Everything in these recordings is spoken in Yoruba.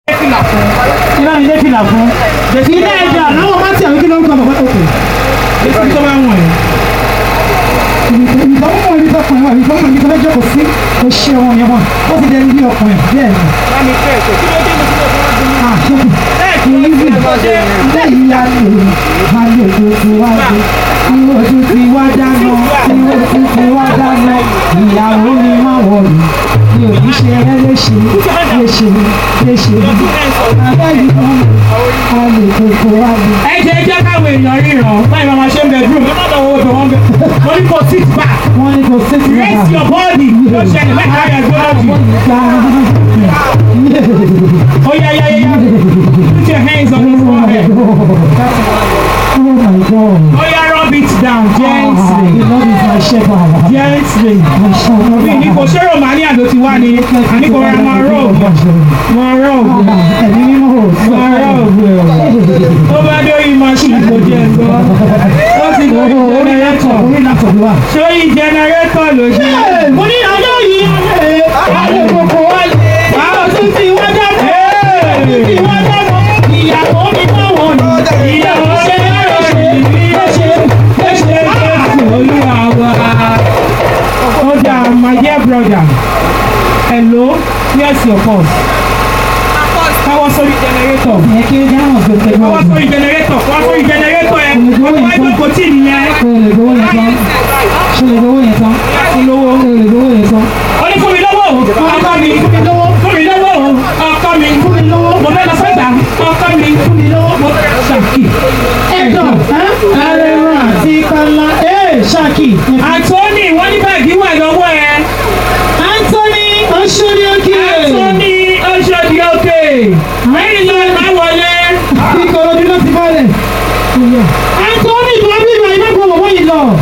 ìlànà ilé fìlà fún ilé ẹja láwọn bá ti àwọn kí ló ń kọ bàbá òkè ètò tó bá wọ̀n ẹ́ ìfọwọ́mọ̀ ibi tó kùnrin wà ìfọwọ́mọ̀ ibi tó fẹ́ jókòó sí kò ṣe ohun yẹn wọn ó ti dẹni bí ọkùnrin bẹ́ẹ̀ ni. Ìlú lẹ́yìn alẹ́ alẹ́ tó ti wá dé tí ojú ti wá dáná tí ojú ti wá dáná ìyàwó ni má wọ̀lú mi ò ní ṣe ẹ́ léṣe léṣe léṣe abẹ́ yìí kan alẹ́ tó ti wá dé. ẹ jẹ́ jẹ́ káwọn èèyàn ríran báyìí máa ṣe ń bedroom ẹ má lọ wo bẹ̀ wọ́n bẹ̀ wọ́n ní kò sit back wọ́n ní kò sí ti raise your body ló ṣẹlẹ̀ mẹ́ta rẹ̀ gbọ́dọ̀ jù ó yá yá yá put your hands on your forehead Oh my God. ó yá rub it down gently The Lord is my shepherd. gently My shepherd. mi ní kò ṣé romania ló ti wá ni àní kò ra máa rub máa rub Ẹ̀mí mímọ́ ò sí. máa rub ó bá dórí machine kò jẹ́ gbọ́ ó ti lórí generator Orí lápò ló wà. sórí generator ló ṣe. Mo ní ọjọ́ yìí. Ayé gbogbo wa lè. Àwọn tún ti wá jáde. Ti wá jáde. Ìyàwó mi náà wọ̀ ní. Ìyàwó ṣe lọ́rọ̀ sí mi. Ó ṣe ó ṣe Jésù Olúwa wa. Ó dà my dear brother. Hello, here's your pulse. Káwọ́ sórí generator. Ẹ kí ó dáhùn tó tẹ́gbọ́ Káwọ́ ọ̀gbìn. sórí generator. Káwọ́ sórí generator yẹn. Ọmọ ẹgbẹ́ kò tí ì nìyẹn. Ṣé o lè gbowó yẹn tán? Ṣé o lè gbowó yẹn tán? Láti lówó. Ṣé o lè gbowó yẹn tán? Ó ní fún mi lọ́wọ́ o. Ọkọ mi. Fún mi lọ́wọ́. Fún mi lọ́wọ́ o. Ọkọ mi. Fún mi lọ́wọ́. Mo fẹ́ lọ sọ́jà. Ọkọ mi. Fún mi lọ́wọ́. Mo fẹ́ lọ ṣàkì. Ẹ̀dọ̀ ẹ̀rẹ̀rọ̀ àti kọ́lá ẹ̀ ṣáàkì. Anthony wọ́n ní báàgì wà lọ́wọ́ ẹ. Anthony Oṣolioke. Anthony Oṣodi òkè. Mẹ́rin ló máa wọlé. Ìkòròdú ló ti bọ́lẹ̀. Anthony tó bí ìwà iná kò wọ́n yìí lọ.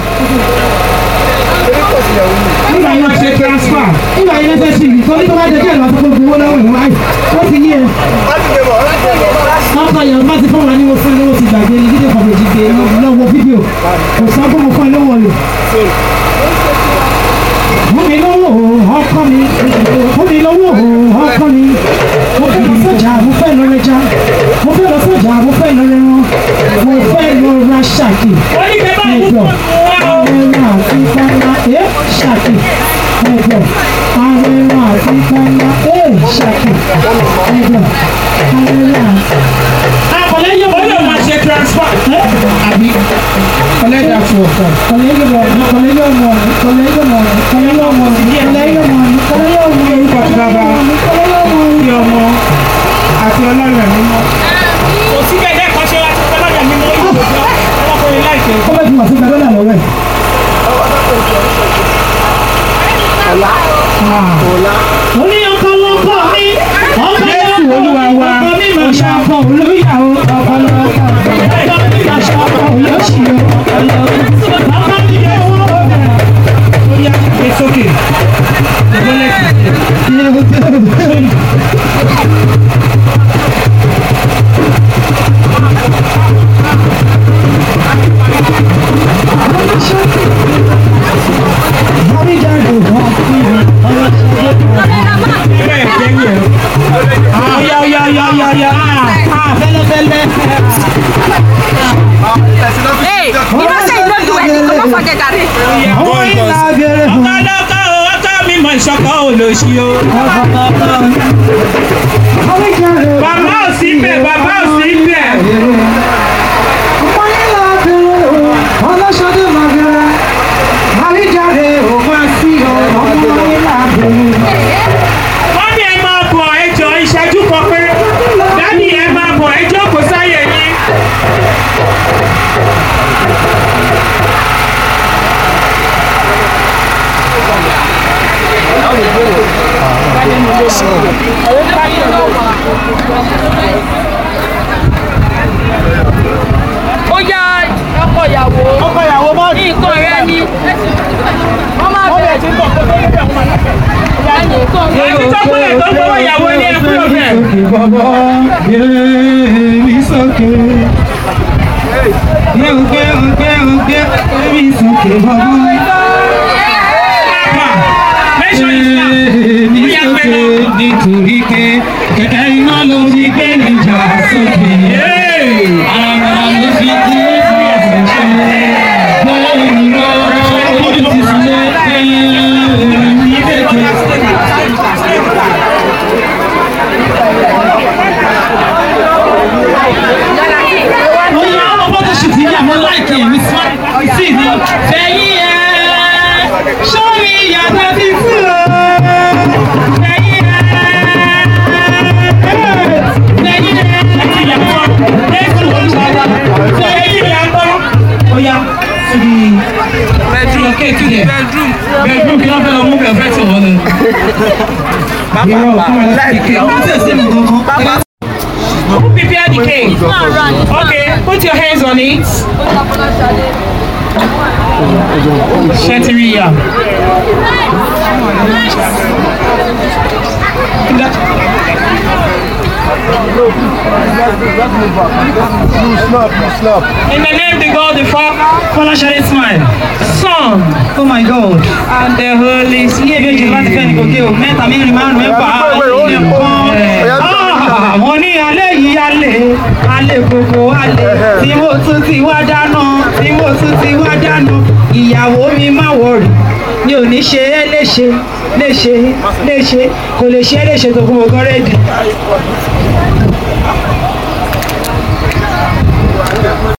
Nígbà yóò ṣe transfer. Nígbà yìí lẹ́sẹ̀ sí ìrìn torí tó bá jẹ́ kí ẹ̀rọ àti gbogbo owó lọ́wọ́ ìwọ̀n láì. Ó ti yé e. Wọ́n sọ yẹn bá ti fún wa ní mo fún lówó ti gbàgbé ní fídíò kan méjì gbé lọ́wọ́ fídíò. Kò sọ pé mo fún ẹ lówó rẹ̀. Fún mi lówó ọkọ mi. Fún mi lówó ọkọ mi. Mo fẹ́ lọ sọ́jà, mo fẹ́ lọ rẹja. Mo fẹ́ lọ sọ́jà, mo fẹ́ lọ rẹran. Mo fẹ́ lọ ra ṣàkì. Wọ́n ní bẹ́ẹ̀ bá mú Ẹ̀jọ̀. fún wa o. Arẹwà àti kọ́lá ẹ̀ ṣàkì. Ẹ̀jọ̀. Arẹwà àti kọ́lá ẹ̀ ṣàkì. Ẹ̀jọ̀. Arẹwà. Akọ̀lẹ́ yóò Ó lè máa ṣe transfer. àbí Ọlẹ́dà fún ọ̀kan. kọ̀lẹ́ yóò mọ̀ ní kọ̀lẹ́ yóò mọ̀ ní kọ̀lẹ́ yóò mọ̀ ní kọ̀lẹ́ yóò mọ̀ ní kọ̀lẹ́ yóò mọ̀ ní kọ̀lẹ́ yóò mọ̀ ní Orúkọ ti bàbá. kọ̀lẹ́ yóò mọ̀ ní. Kí ọmọ àti ọlọ́run ẹ̀mí mọ́. Kò sí bẹ́ẹ̀ dẹ́kun ṣe láti fẹ́ lọ́dọ̀ mi mọ́ ìlú ìjọ. Ọlọ́kùnrin láìpẹ́. Ó bẹ̀ tí wọ́n ti gba dọ́là lọ́wọ́ ẹ̀. Ó ní ọkọ lọ́kọ mi. Ọkọ Jésù Olúwa wa. ọkọ mi máa ṣàkọ olóyàwó. Ọkọ lọ́kọ mi. Ọkọ mi máa ṣàkọ olóṣìyọ. Ọkọ lọ́kọ mi. Ọkọ mi yẹ wọ́n bẹ̀rẹ̀. Ó yá it's okay. Ìgbọ́lẹ̀ bẹ́ẹ̀ jẹ́ yẹn. Ó yá ó yá ó yá ó yá ó yá. Ah, fẹ́lẹ́fẹ́lẹ́. Hey, you know say you don't do anything. Don't forget that. Àwọn ìlà abẹ́rẹ́ fún Ọkọ lọ́kọ o, ọkọ mi mọ̀ ìṣọ̀kan olóṣì o. àwọn ìjà rẹ̀. Bàbá ò sí bẹ̀, bàbá ò sí bẹ̀. Ọmọ ìlà abẹ́rẹ́ o, ọlọ́ṣọdé máa bẹ̀rẹ̀. Àríjàre ò máa sí ọ, ọmọ ìlà abẹ́rẹ́. Wọ́n ní ẹ máa bọ̀ ẹjọ́ ìṣẹ́jú kan pé dádì ẹ máa bọ̀ ẹjọ́ kò sáyè yín. Ó yá ọkọ ìyàwó. Ọkọ ìyàwó mọ́ ní Nǹkan rẹ ni. Wọ́n máa wọ́n lè bẹ̀rẹ̀ ti bọ̀ kó tó lè bẹ̀ wọ́n. ẹni nǹkan rẹ. Ẹni tó kúlẹ̀ tó gbowó ìyàwó ní ẹkú ọ̀bẹ. Bàbá yéèmí sókè. Yé òkè òkè òkè yéèmí sókè bàbá. Mention his name. Yéèmí sókè nítorí pé kẹ̀kẹ́ iná ló ti gbé níjà sókè. Ara ló fi kí ẹsẹ̀ ṣe. Bẹ́ẹ̀ ni wọ́n ojú ti sílé. Ní bẹ̀tẹ̀. Mo ní àwọn fọ́tò ṣì ti yà mọ́ láìkì mi sí ní. Fẹ̀yìn ẹ̀ sórí ìyàtọ̀ ti tú o. Fẹ̀yìn ẹ̀ fẹ̀yìn ẹ̀ ẹ̀tì ìyàtọ̀ ẹ̀sìn olùwàlà. Fẹ̀yìn ìyàtọ̀ ọ̀yà síbi bedroom kéèkì yẹn. Bedroom bedroom kí wọ́n fẹ́ lọ mú bẹ̀rẹ̀ fẹ́ tì wọ́n ni. Irọ́ fún mi láìkì. Wọ́n ti ṣe mi kankan. Who prepared the cake? Okay, put your hands on it. Shetiriya. In the name of the God, the Father, Father shall it smile. Son, oh my god and the Holy ilé ìbejì láti fẹ́ ní Spirit. gòkè o mẹ́ta mẹ́rin márùn mẹ́fà ilé kan wọ́n ní alẹ́ yìí alẹ́ alẹ́ gbogbo alẹ́ tí mo tún ti wá dáná tí mo tún ti wá dáná ìyàwó mi má wọ̀rì mi ò ní ṣe é léṣe léṣe léṣe kò lè ṣe é léṣe tó fún ọgọ́ rẹ́dì.